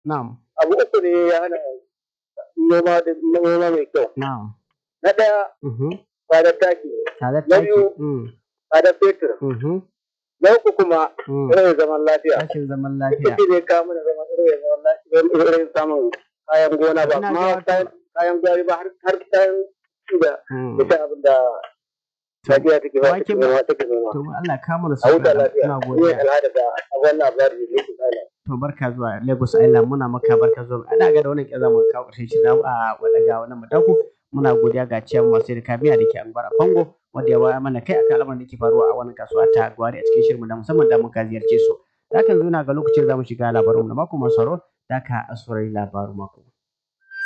Na'am. Abu uku ne ya hana noma da noma mai kyau. Na'am. Na ɗaya Mhm. tsadar taki, Tare Na taki. biyu. Mm. tsadar fetur. Mhm. Na uku kuma Mm. rashin zaman lafiya. Rashin zaman lafiya. Shi ne kawo mana zaman rashin zaman lafiya rashin samun kayan gona ba Ina kuma ga- kayan kayan gwari ba har har kayan ci da Mm. ita abin da Najeriya take ba Wake take ba- noma take noma. To Allah ka mana A huta sauƙi. lafiya. Ina Ni godiya. al'ada da abin labari ne ke tsala. To barka zuwa Lagos Island muna maka barka zuwa. Ana ga da wannan kyaza mu kawo ƙarshen shi zamu a wadaga wannan mataku. Muna godiya ga ciyan masu da kabiya da ke Angwar a Kongo wanda ya waya mana kai akan al'amarin da ke faruwa a wannan kasuwa ta Gwari a cikin shirin da musamman da muka ziyarce su. Hakan zo na ga lokacin zamu shiga labarin mu na mako masu sauraro da ka asurai labarin mako.